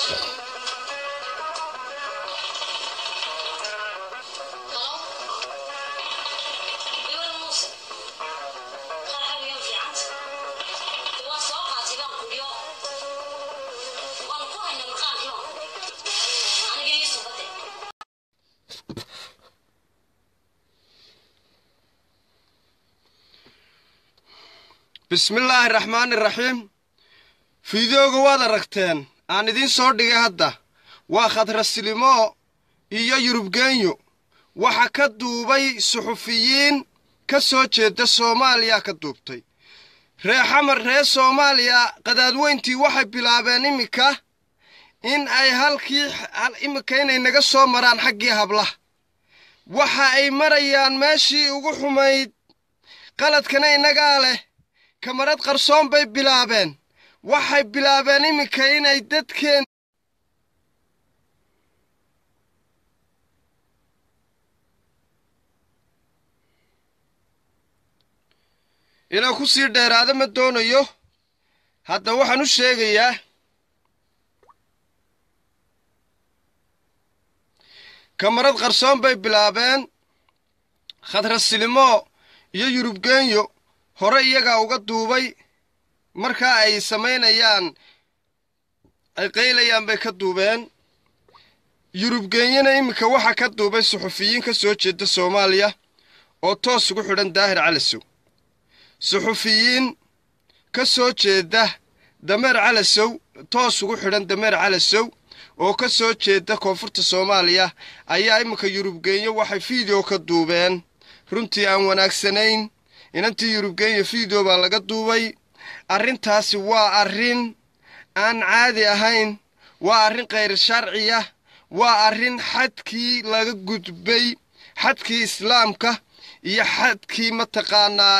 bismillaahi raxmaani raxiim fideoga waad aragteen aan idiin soo dhigay hadda waa khadrasilimo iyo yurubgeenyo waxa ka duubay suxufiyiin ka soo jeeda soomaaliya ka duubtay ree xamar ree soomaaliya qadaadweyntii waxay bilaabeen iminka in ay halkii iminka inay naga soo maraan xaggii hablaha waxa ay marayaan meeshii ugu xumayd qaladkana innagaa leh kamarad qarsoon bay bilaabeen waxay bilaabeen iminka inay dadkeen inaan ku sii dheeraado ma doonayo hadda waxaan u sheegayaa kamarad qarsoon bay bilaabeen khadrasilimo iyo yurubgeenyo hore iyagaa uga duubay markaa ay samaynayaan ay qaylayaan bay ka duubeen yurubgeenyana iminka waxaa ka duubay suxufiyiin ka soo jeeda soomaaliya oo toos ugu xidhan daahir calasow suxufiyiin ka soo jeeda dameer calasow toos ugu xidhan dameer calasow oo ka soo jeeda koonfurta soomaaliya ayaa iminka yurubgeenyo waxay fiideo ka duubeen runtii aan wanaagsanayn inantii yurubgeenya fiideo baa laga duubay arrintaasi waa arrin aan caadi ahayn waa arrin khayr sharciya waa arrin xadkii laga gudbay xadkii islaamka iyo xadkii mataqaanaa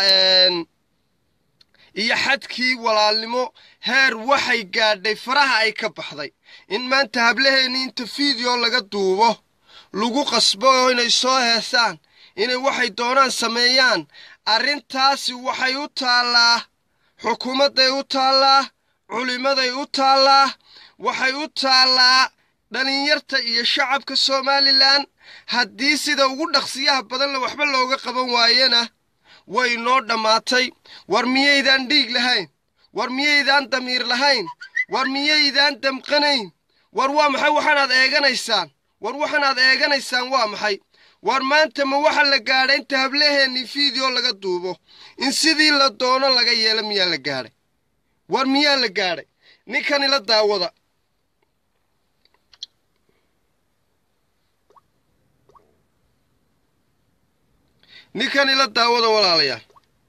iyo xadkii walaalnimo heer waxay gaadhay faraha ay ka baxday in maanta hablaheennii inta fiideo laga duubo lagu qasbo oo inay soo heesaan inay waxay doonaan sameeyaan arrintaasi waxay u taallaa xukuumadday u taallaa culimmaday u taallaa waxay u taallaa dhallinyarta iyo shacabka somalilan haddii sida ugu dhaqsiyaha badanle waxba looga qaban waayena way noo dhammaatay war miyaydaan dhiig lahayn war miyaydaan damiir lahayn war miyaydaan damqanayn war waa maxay waxaanaad eeganaysaan war waxaanaad eeganaysaan waa maxay war maanta ma waxa la gaadhay inta hablaheennii fiideo laga duubo in sidii la doono laga yeelo miyaa la gaadhay war miyaa la gaadhay ninkan ila daawada ninkan ila daawada walaalayaal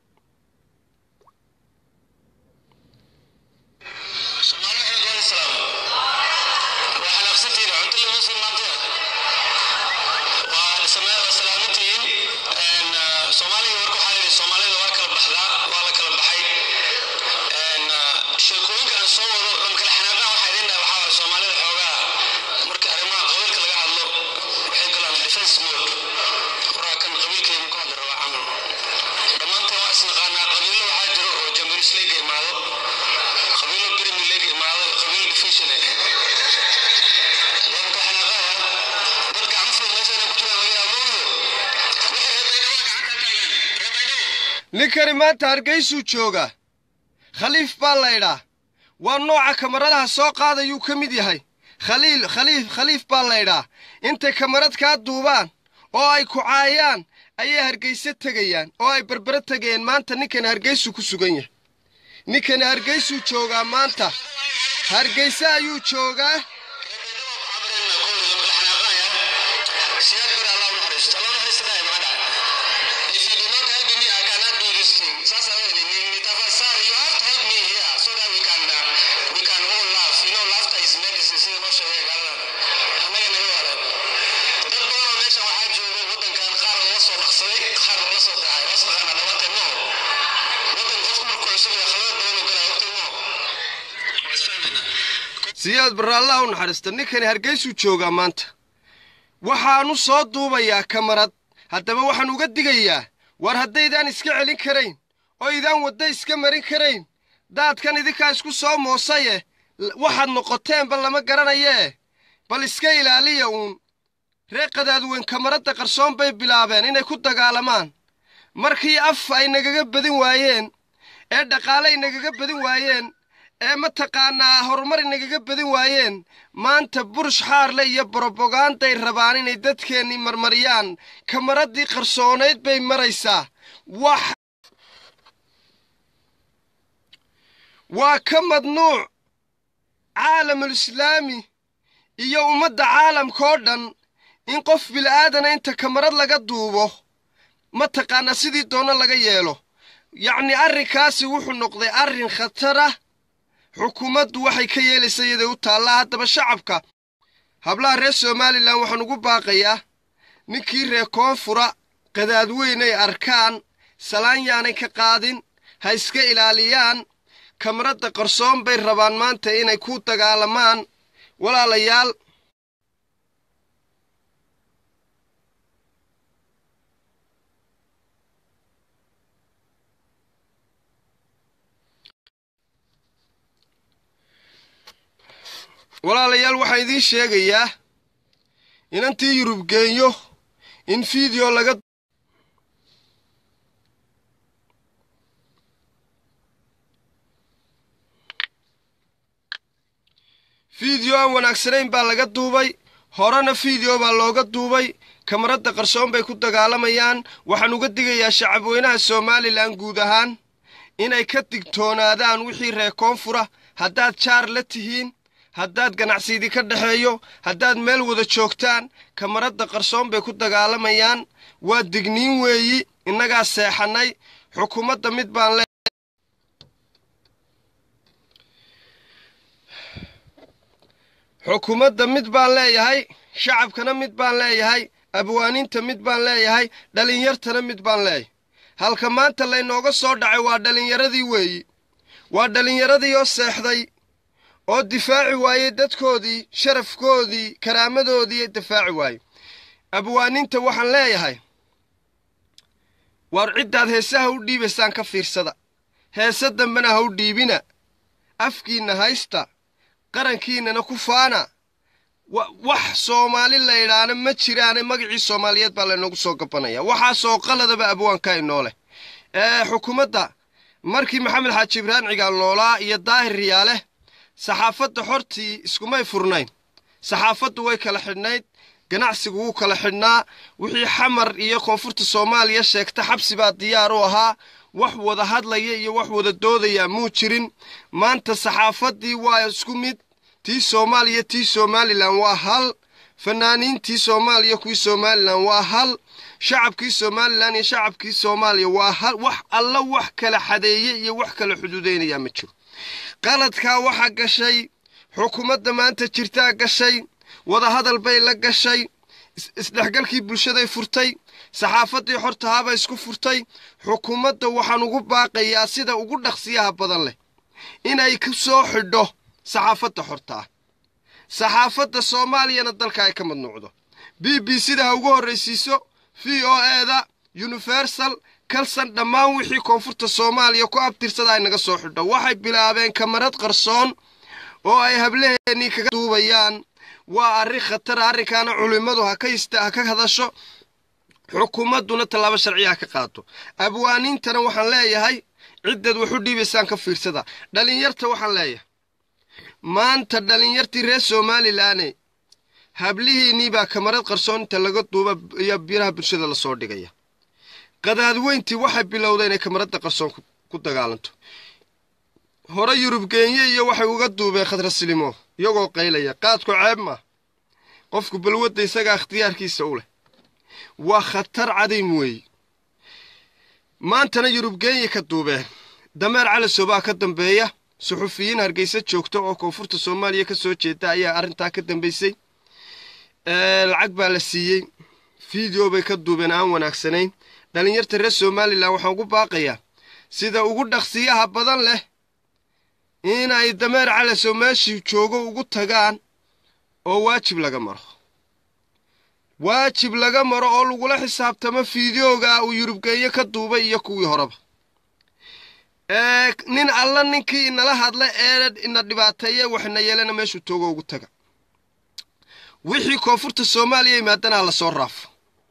ninkani maanta hargaysuu joogaa khaliif baa laydhaa waa nooca kamaradaha soo qaadayuu ka mid yahay khaliil khaliif khaliif baa laydhaa intay kamarad kaa duubaan oo ay ku caayaan ayay hargayse tegayaan oo ay berbere tegayeen maanta ninkani hargaysuu ku sugan yahay ninkani hargaysuu joogaa maanta hargayse ayuu joogaa siyaad barraallaha u naxariista ninkani hargaysuu joogaa maanta waxaanu soo duubayaa kamarad haddaba waxaan uga digayaa war haddaydaan iska celin karayn oo idaan wadda iska marin karayn daadkan idinkaa isku soo moosaye waxaad noqoteenba lama garanayee bal iska ilaaliya uun reer qadaadweyn kamaradda qarsoon bay bilaabeen inay ku dagaalamaan markii af ay nagaga badin waayeen ee dhaqaale ay nagaga badin waayeen ee mataqaanaa horumar ay nagaga badin waayeen maanta burush xaarle iyo broboganday rabaan inay dadkeennii marmariyaan kamaraddii qarsoonayd bay maraysaa wax waa ka madnuuc caalamul islaami iyo ummadda caalamka oo dhan in qof bila'aadana inta kamarad laga duubo mataqaanaa sidii doono laga yeelo yacnii arrinkaasi wuxuu noqday arrin khatara xukuumaddu waxay ka yeelaysa iyaday u taallaa haddaba shacabka hablaha reer somalilan waxaan ugu baaqayaa ninkii reer koonfura qadaadweynay arkaan salaan yaanay ka qaadin ha iska ilaaliyaan kamaradda qarsoon bay rabaan maanta inay ku dagaalamaan walaalayaal walaalayaal waxaan idiin sheegayaa inantii yurub geenyo in fiideo laga fiideo aan wanaagsanayn baa laga duubay horena fiideo baa looga duubay kamaradda qarsoon bay ku dagaalamayaan waxaan uga digayaa shacabweynaha somalilan guud ahaan inay ka digtoonaadaan wixii reer koonfura haddaad jaar la tihiin haddaad ganacsiidii ka dhexeeyo haddaad meel wada joogtaan kamaradda qarsoon bay ku dagaalamayaan waa digniin weeyi innagaa seexannay xukuumadda mid baan le xukuumadda mid baan leeyahay shacabkana mid baan leeyahay abwaaniinta mid baan leeyahay dhalinyartana mid baan leeyahay halka maanta laynooga soo dhacay waa dhallinyaradii weeyi waa dhallinyaradii oo seexday oo difaaci waayey dadkoodii sharafkoodii karaamadoodii difaaci waayey abwaaniinta waxaan leeyahay waar ciddaad heesaha u dhiibaysaan ka fiirsada heese dambena ha u dhiibina afkiinna haysta qarankiinnana ku faana wax soomaali laydhaana ma jiraane magacii soomaaliyeed baa laynoogu soo gabanaya waxaasoo qaladaba abwaanka inoo leh ee xukuumadda markii maxamed xaaji ibraahim cigaal noolaa iyo daahir riyaale saxaafadda xortii iskumay furnayn saxaafaddu way kala xidhnayd ganacsigu wuu kala xidhnaa wixii xamar iyo koonfurta soomaaliya sheegta xabsi baa diyaar u ahaa wax wada hadlaya iyo wax wada doodaya muu jirin maanta saxaafaddii waa isku mid tii soomaaliya tii somalilan waa hal fanaaniintii soomaaliya kuwii somalilan waa hal shacabkii somalilan iyo shacabkii soomaaliya waa hal wax alla wax kala xadeeye iyo wax kala xuduudaynayaa ma jiro qaladkaa waxaa gashay xukuumadda maanta jirtaa gashay wadahadal bay la gashay isdhexgalkii bulshaday furtay saxaafaddii xortahaabay isku furtay xukuumadda waxaan ugu baaqayaa sida ugu dhaqsiyaha badan leh inay ku soo xidho saxaafadda xortaa saxaafadda soomaaliyana dalka ay ka madnuucdo b b sida ha ugu horraysiiso v o eda universal kalsan dhammaan wixii koonfurta soomaaliya ku abtirsada ay naga soo xidho waxay bilaabeen kamarad qarsoon oo ay hablaheennii kaga duubayaan waa arrin khatara arrinkaana culimmadu ha ka ista ha ka hadasho xukuumadduna tallaabo sharciya ha ka qaato abwaaniintana waxaan leeyahay ciddaed wax u dhiibaysaan ka fiirsada dhallinyarta waxaan leeyahay maanta dhallinyartii reer somalilaane hablihiinnii baa kamarad qarsoon inta laga duuba iyo biraha bulshada lasoo dhigaya qadaadweyntii waxay bilowda inay kamaradda qarsoon ku dagaalanto hore yurub geenye iyo waxay uga duubeen khadrasilimo iyagoo qaylaya qaadku ceeb maa qofku balwadda isagaa ikhtiyaarkiisa u leh waa khatar cadiim weeye maantana yurub geenye ka duubeen dameer calasow baa ka dambeeya suxufiyiin hargeysa joogta oo koonfurta soomaaliya ka soo jeeda ayaa arrintaa ka dambaysay lacag baa la siiyey fiideo bay ka duubeen aan wanaagsanayn dhallinyarta reer somalilan waxaan ugu baaqayaa sida ugu dhaqsiyaha badan leh inay dameer calasow meeshii joogo ugu tagaan oo waajib laga maro waajib laga maro oo lagula xisaabtamo fiideoga uu yurubgeeyo ka duubay iyo kuwii horeba nin alla ninkii inala hadla ee ina dhibaateeye waxna yeelana meeshuu toogo ugu taga wixii koonfurta soomaaliya yimaadana ha la soo raafo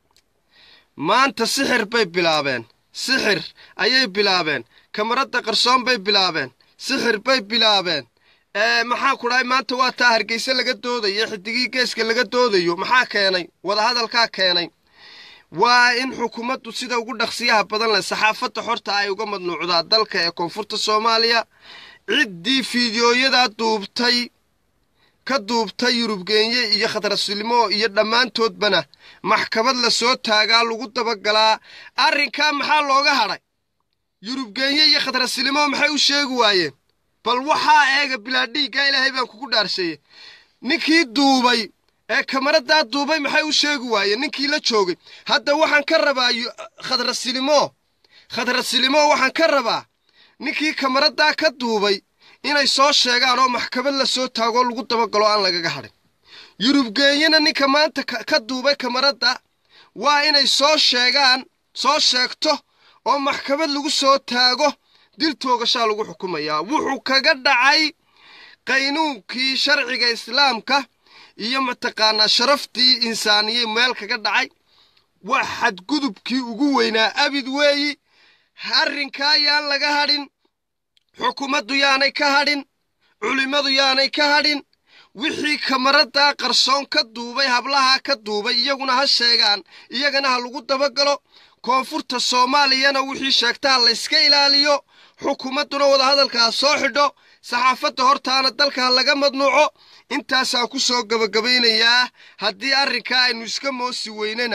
maanta sixir bay bilaabeen sixir ayay bilaabeen kamaradda qarsoon bay bilaabeen sixir bay bilaabeen maxaa ku dhahay maanta waa taa hargeyse laga doodayo xidigii geeska laga doodayo maxaa keenay wadahadalkaa keenay waa in xukuumaddu sida ugu dhaqsiyaha badan leh saxaafadda xorta ay uga madnuucdaa dalka ee koonfurta soomaaliya ciddii fiidiyooyadaa duubtay ka duubtay yurubgeenye iyo khadrasilimo iyo dhammaantoodbana maxkamad la soo taagaa lagu dabagalaa arrinkaa maxaa looga hadhay yurubgeenye iyo khadrasilimo maxay u sheegi waayeen bal waxaa eega bilaadhiiggaa ilaahay baan kugu dhaarseeyey ninkii duubay ee kamaradaa duubay maxay u sheegi waayeen ninkii la joogay hadda waxaan ka rabaa khadrasilimo khadrasilimo waxaan ka rabaa ninkii kamaradaa ka duubay inay soo sheegaan oo maxkamad la soo taagoo lagu dabagalo aan lagaga hadhin yurubgeenyena ninka maanta ka duubay kamaradda waa inay soo sheegaan soo sheegto oo maxkamad lagu soo taago dil toogashaa lagu xukumayaa wuxuu kaga dhacay qaynuunkii sharciga islaamka iyo mataqaanaa sharaftii insaaniyey meel kaga dhacay waa xadgudubkii ugu weynaa abid weeyi arrinkaa yaan laga hadhin xukuumaddu yaanay ka hadhin culimmadu yaanay ka hadhin wixii kamaraddaa qarsoon ka duubay hablahaa ka duubay iyaguna ha sheegaan iyagana ha lagu dabagalo koonfurta soomaaliyana wixii sheegtaa layska ilaaliyo xukuumadduna wadahadalka ha soo xidho saxaafadda hortaana dalka ha laga madnuuco intaasaan ku soo gebagabaynayaa haddii arrinkaa aynu iska moosi weynana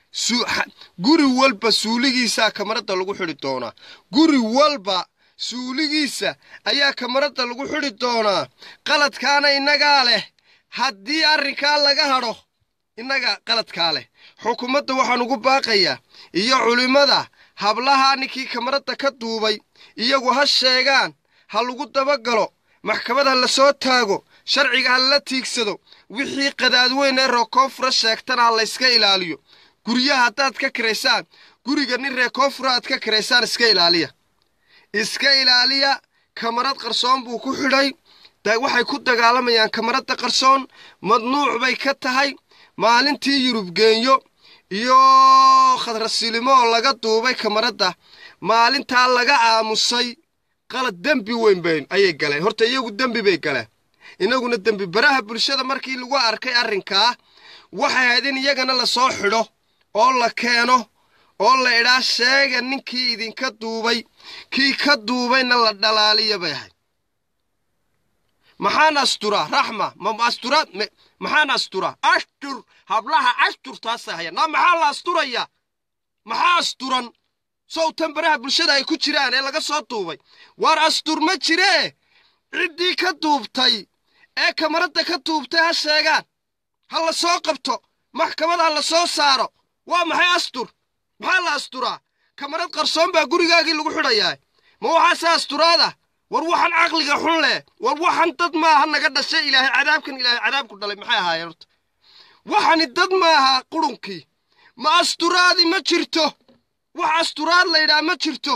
guri walba suuligiisaa kamaradda lagu xidhi doonaa guri walba suuligiisa ayaa kamaradda lagu xidhi doonaa qaladkaana innagaa leh haddii arrinkaa laga hadho innaga qaladkaa leh xukuumadda waxaan ugu baaqayaa iyo culimmada hablahaa ninkii kamaradda ka duubay iyagu ha sheegaan ha lagu dabagalo maxkamad ha la soo taago sharciga ha lala tiigsado wixii qadaadweyn ee ree koonfura sheegtana ha layska ilaaliyo guryaha haddaad ka karaysaan guriga nin ree koonfura aad ka karaysaan iska ilaaliya iska ilaaliya kamarad qarsoon buu ku xidhay waxay ku dagaalamayaan kamaradda qarsoon madnuuc bay ka tahay maalintii yurubgeenyo iyo khadrasilimo oo laga duubay kamaradda maalintaa laga aamusay qalad dembi weyn bayn ayay galeen horta iyagu dembi bay galeen inaguna dembi baraha bulshada markii lagu arkay arrinkaa waxay ahayd in iyagana lasoo xidho oo la keeno oo la idhaa sheega ninkii idinka duubay kii ka duubayna la dhalaaliya bay ahayd maxaan asturaa raxma ma asturaad maxaan asturaa ashtur hablaha ashturtaasa haya na maxaa la asturayaa maxaa asturan sowtan baraha bulshada ay ku jiraan ee laga soo duubay waar astur ma jiree ciddii ka duubtay ee kamaradda ka duubtay ha sheegaan ha la soo qabto maxkamad ha la soo saaro waa maxay astur maxaa la asturaa kamarad qarsoon baa gurigaagii lagu xidhayaa ma waxaase asturaada war waxaan caqliga xun leh war waxan dad maaha naga dhashay ilaahay cadaabkan ilaahay cadaabku dhalay maxay ahaayeen horta waxani dad maaha qurunkii ma asturaadi ma jirto wax asturaad la yidhaha ma jirto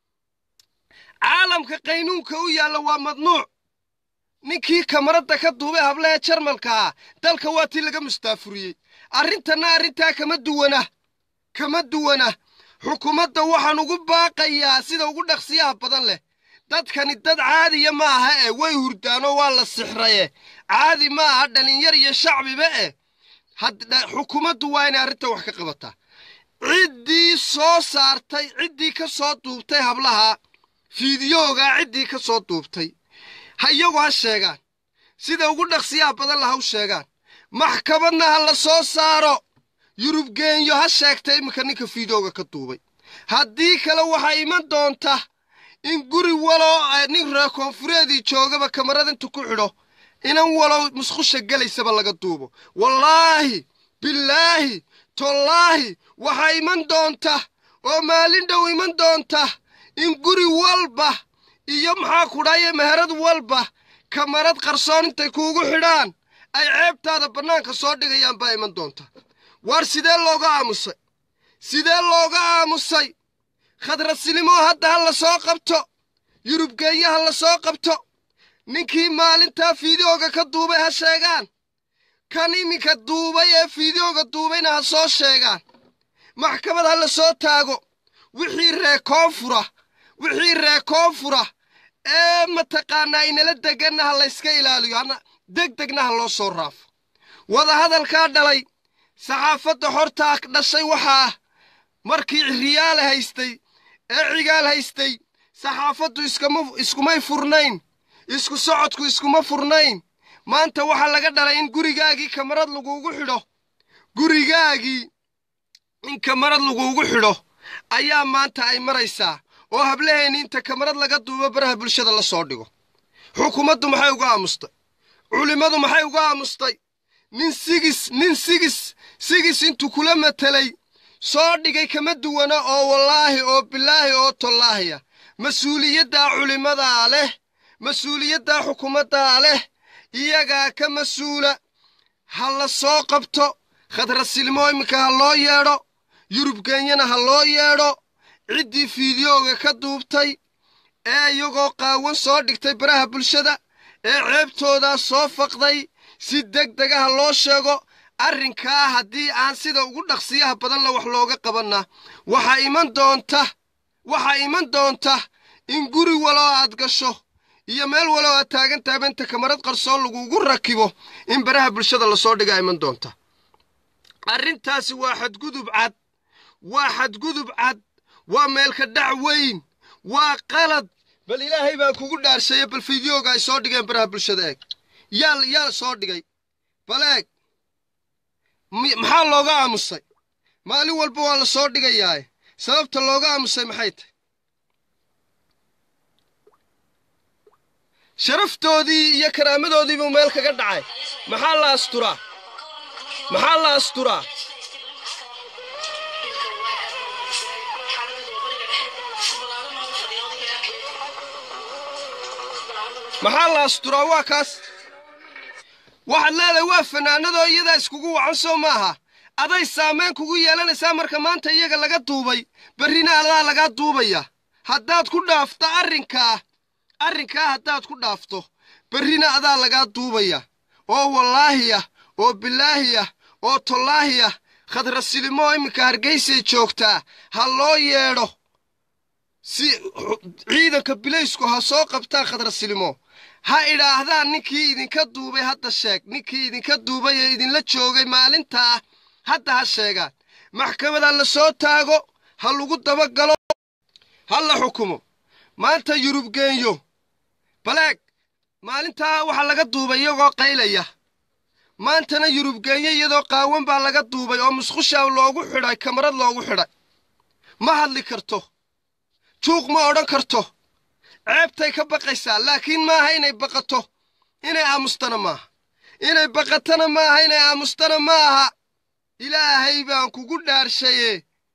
caalamka qaynuunka u yaalla waa madnuuc ninkii kamaradda ka duubay hablaha jarmalka ah dalka waa tii laga mustaafuriyey arrintanna arrintaa kama duwana kama duwana xukuumadda waxaan ugu baaqayaa sida ugu dhaqsiyaha badan leh dadkani dad caadiya ma aha eh way hurdaanoo waa la sixraye caadi ma aha dhallinyar iyo shacbiba eh xukuumaddu waa inay arrinta wax ka qabataa ciddii soo saartay ciddii ka soo duubtay hablaha fiidiyoogaa ciddii ka soo duubtay ha iyagu ha sheegaan sida ugu dhaqsiyaha badan la ha u sheegaan maxkamadna ha la soo saaro yurubgeenyo ha sheegta iminka ninka fiidiyooga ka duubay haddii kale waxaa iman doonta in guri waloo nin ree koonfureedii joogaba kamarad intu ku xidho inan walow musqusha gelaysaba laga duubo wallaahi bilaahi tollaahi waxaa iman doonta oo maalin dhow iman doonta in guri walba iyo maxaa kudhaye meherad walba kamarad qarsoon intay kuugu xidhaan ay ceebtaada bannaanka soo dhigayaan baa iman doonta waar sidee looga aamusay sidee looga aamusay khadrasilimo hadda ha la soo qabto yurub geenyaha la soo qabto ninkii maalintaa fiidiyooga ka duubay ha sheegaan kan iminka duubay ee fiidiyooga duubayna ha soo sheegaan maxkamad ha la soo taago wixii ree koonfura wixii ree koonfura ee mataqaanaa inala deganna ha layska ilaaliyo hana deg degna ha loo soo raafo wadahadalkaa dhalay saxaafadda hortaa dhashay waxaa markii riyaal haystay ee cigaal haystay saxaafaddu iskama iskumay furnayn isku socodku iskuma furnayn maanta waxaa laga dhalay in gurigaagii kamarad laguugu xidho gurigaagii in kamarad laguugu xidho ayaa maanta ay maraysaa oo hablaheenni inta kamarad laga duubo baraha bulshada la soo dhigo xukuumaddu maxay uga aamustay culimmadu maxay uga aamustay nin sigis nin sigis sigis intuu kula matelay soo dhigay kama duwana oo wallaahi oo bilaahi oo tollaahiya mas-uuliyaddaa culimmadaa leh mas-uuliyaddaa xukuumaddaa leh iyagaa ka mas-uula ha la soo qabto khadrasilmo iminka ha loo yeedho yurub genyana ha loo yeedho ciddii fiidiyooga ka duubtay ee iyagoo qaawan soo dhigtay baraha bulshada ee ceebtoodaa soo faqday si deg degaha loo sheego arrinkaa haddii aan sida ugu dhaqsiyaha badanla wax looga qabanna waxaa iman doonta waxaa iman doonta in guri waloo aad gasho iyo meel waloo aad taagan taaba inta kamarad qarsoon laguugu rakibo in baraha bulshada lasoo dhigaa iman doonta arrintaasi waa xadgudub cad waa xadgudub cad waa meelka dhac weyn waa qalad bal ilaahay baa kugu dhaarsheeye bal fiidiyooga ay soo dhigeen baraha bulshada eeg yaa yaa soo dhigay bal eeg maxaa looga aamusay maalin walba waa la soo dhigayaae sababta looga aamusay maxay tahy sharaftoodii iyo karaamadoodiibuu meel kaga dhacay maxaa la asturaa maxaa la asturaa maxaa la asturaa waa kaas waxaad leedahay waa fanaanadoo iyadaa iskugu wacan soo maaha aday saamayn kugu yeelanaysaa marka maanta iyaga laga duubay berrina adaa lagaa duubaya haddaad ku dhaafto arrinkaa arrinkaa haddaad ku dhaafto berrina adaa lagaa duubaya oo wallaahiya oo bilaahiya oo tollaahiya khadrasilimo iminka hargaysay joogtaa ha loo yeedho si ciidanka bilaysku ha soo qabtaan khadrasilimo ha idhaahdaan ninkii idinka duubay hadda sheeg ninkii idinka duubay ee idinla joogay maalintaa hadda ha sheegaan maxkamada la soo taago ha lagu dabagalo ha la xukumo maanta yurub geenyo baleeg maalintaa waxaa laga duubay iyagoo qaylaya maantana yurub geenyo iyadoo qaawan baa laga duubay oo musqushaa loogu xidhay kamarad loogu xidhay ma hadli karto juuq ma odhan karto ceebtay ka baqaysaa laakiin maaha inay baqato inay aamustana maaha inay baqatana maaha inay aamustana ma aha ilaahay baan kugu dhaarshaye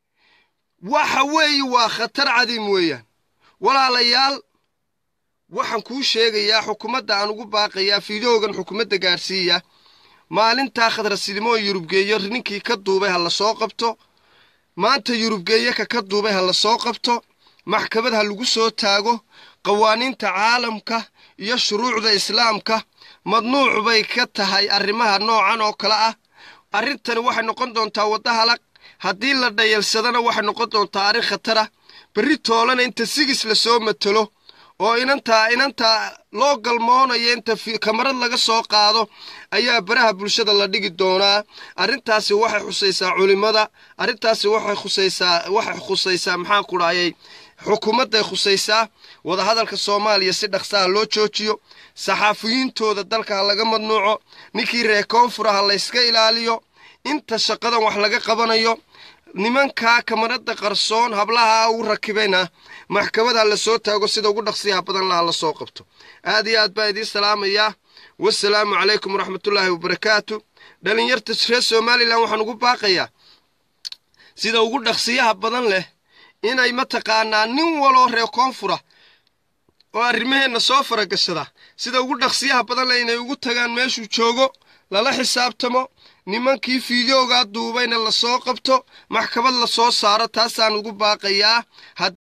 waxa weeye waa khatar cadiim weeyaan walaalayaal waxaan kuu sheegayaa xukuumadda aan ugu baaqayaa fiidiyoogan xukuumadda gaadhsiiya maalintaa khadrasilimo yurubgeeyo ninkii ka duubay ha la soo qabto maanta yurubgeeyo ka ka duubay ha la soo qabto maxkamad ha lagu soo taago qawaaniinta caalamka iyo shuruucda islaamka madnuuc bay ka tahay arrimaha noocan oo kale ah arrintani waxay noqon doontaa wadda halag haddii la dhayalsadana waxay noqon doontaa arrin khatara berri toolana inta sigis la soo matelo oo inantaa inantaa loo galmoonayo inta kamarad laga soo qaado ayaa baraha bulshada la dhigi doonaa arrintaasi waxay khusaysaa culimmada arrintaasi waxay khusaysaa waxay khusaysaa maxaan ku dhahayay xukuumadday khusaysaa wadahadalka soomaaliya si dhaqsaha loo joojiyo saxaafiyiintooda dalka ha laga madnuuco ninkii reer koonfura ha layska ilaaliyo inta shaqadan wax laga qabanayo nimankaa kamarada qarsoon hablaha ugu rakibayna maxkamada la soo taago sida ugu dhaqsiyaha badan laha la soo qabto aad iyo aad baa idiin salaamayaa wasalaamu calaykum waraxmatullaahi wabarakaatu dhalinyarta reer somalilan waxaan ugu baaqayaa sida ugu dhaqsiyaha badan leh inay mataqaanaa nin waloo reer koonfura oo arrimaheenna soo faragashada sida ugu dhaqsiyaha badan leh inay ugu tagaan meeshuu joogo lala xisaabtamo nimankii fiidiyoogaa duubayna la soo qabto maxkamad la soo saaro taasaan ugu baaqayaa